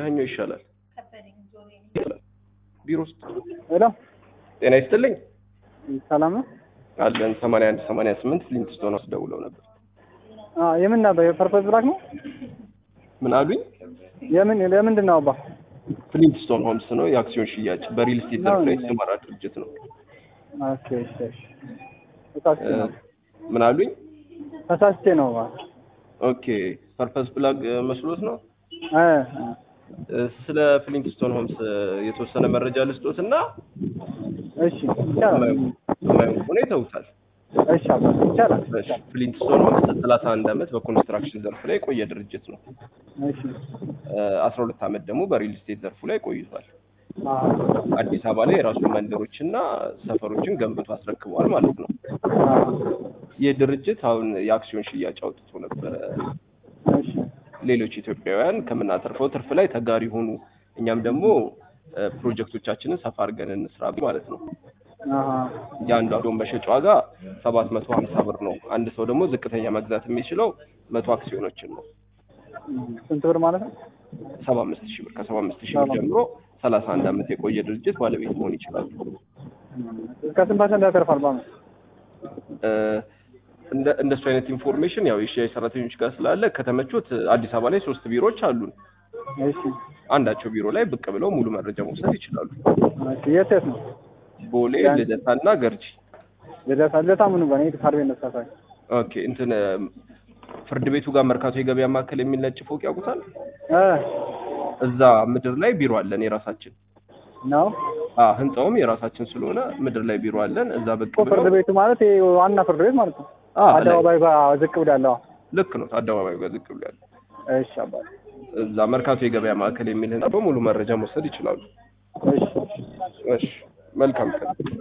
ያኛው ይሻላል። ቢሮ ውስጥ ሄሎ ጤና ይስጥልኝ ሰላም ነው? አለን ሰማንያ አንድ ሰማንያ ስምንት ሊንክስቶን ውስጥ ደውለው ነበር። አዎ የምን ነበር? የፐርፐዝ ብላክ ነው? ምን አሉኝ? የምን ለምንድን ነው አባ? ፍሊንትስቶን ሆምስ ነው የአክሲዮን ሽያጭ በሪል ስቴት ዘርፍ ላይ የተሰማራ ድርጅት ነው። ኦኬ እሺ እሺ። ተሳስቼ ነው ምን አሉኝ? ተሳስቼ ነው ባ ኦኬ ፐርፐዝ ብላክ መስሎት ነው። እ ስለ ፍሊንትስቶን ሆምስ የተወሰነ መረጃ ልስጦት እና እሺ ይቻላል። የማይሆን ከሆነ ይተውታል። እሺ አባ ይቻላል። እሺ፣ ፍሊንትስቶን ሆምስ ሰላሳ አንድ ዓመት በኮንስትራክሽን ዘርፍ ላይ የቆየ ድርጅት ነው። እሺ አስራ ሁለት ዓመት ደግሞ በሪል ስቴት ዘርፉ ላይ ቆይቷል። አዎ አዲስ አበባ ላይ የራሱ መንደሮችና ሰፈሮችን ገንብቶ አስረክበዋል ማለት ነው። አዎ ይህ ድርጅት አሁን የአክሲዮን ሽያጭ አውጥቶ ነበረ። እሺ ሌሎች ኢትዮጵያውያን ከምናተርፈው ትርፍ ላይ ተጋሪ ሆኑ፣ እኛም ደግሞ እ፣ ፕሮጀክቶቻችንን ሰፋ አድርገን እንስራ ማለት ነው። አሃ የአንዱ አክሲዮን መሸጫ ዋጋ ሰባት መቶ ሀምሳ ብር ነው። አንድ ሰው ደግሞ ዝቅተኛ መግዛት የሚችለው መቶ አክሲዮኖችን ነው። ስንት ብር ማለት ነው? ሰባ አምስት ሺህ ብር ከሰባ አምስት ሺህ ብር ጀምሮ ሰላሳ አንድ ዓመት የቆየ ድርጅት ባለቤት መሆን ይችላሉ። እስከ ስንት ፐርሰንት ያተርፋል በዓመት? እ፣ እንደ እንደሱ አይነት ኢንፎርሜሽን ያው የሽያጭ ሰራተኞች ጋር ስላለ ከተመቾት አዲስ አበባ ላይ ሶስት ቢሮዎች አሉን። እሺ አንዳቸው ቢሮ ላይ ብቅ ብለው ሙሉ መረጃ መውሰድ ይችላሉ። እሺ የት የት ነው? ቦሌ፣ ልደታና ገርጂ። ልደታ ልደታ ምኑ ጋር ነው? የት ካርቤ ነው ተሳሳይ? ኦኬ እንትን እ፣ ፍርድ ቤቱ ጋር መርካቶ የገበያ ማዕከል የሚል ነጭ ፎቅ ያውቁታል? እ እዛ ምድር ላይ ቢሮ አለን የራሳችን። ነው አ ህንጻውም የራሳችን ስለሆነ ምድር ላይ ቢሮ አለን። እዛ ብቅ እኮ ፍርድ ብለው ቤቱ ማለት ይሄ ዋና ፍርድ ቤት ማለት ነው። አ ላይ አደባባይ ጋር ዝቅ ብሎ ያለው። ልክ ነው። አደባባዩ ጋር ዝቅ ብሎ ያለ እሺ አባ እዛ መርካቶ የገበያ ማዕከል የሚል ህንጻ በሙሉ መረጃ መውሰድ ይችላሉ። እሺ እሺ መልካም ቀን።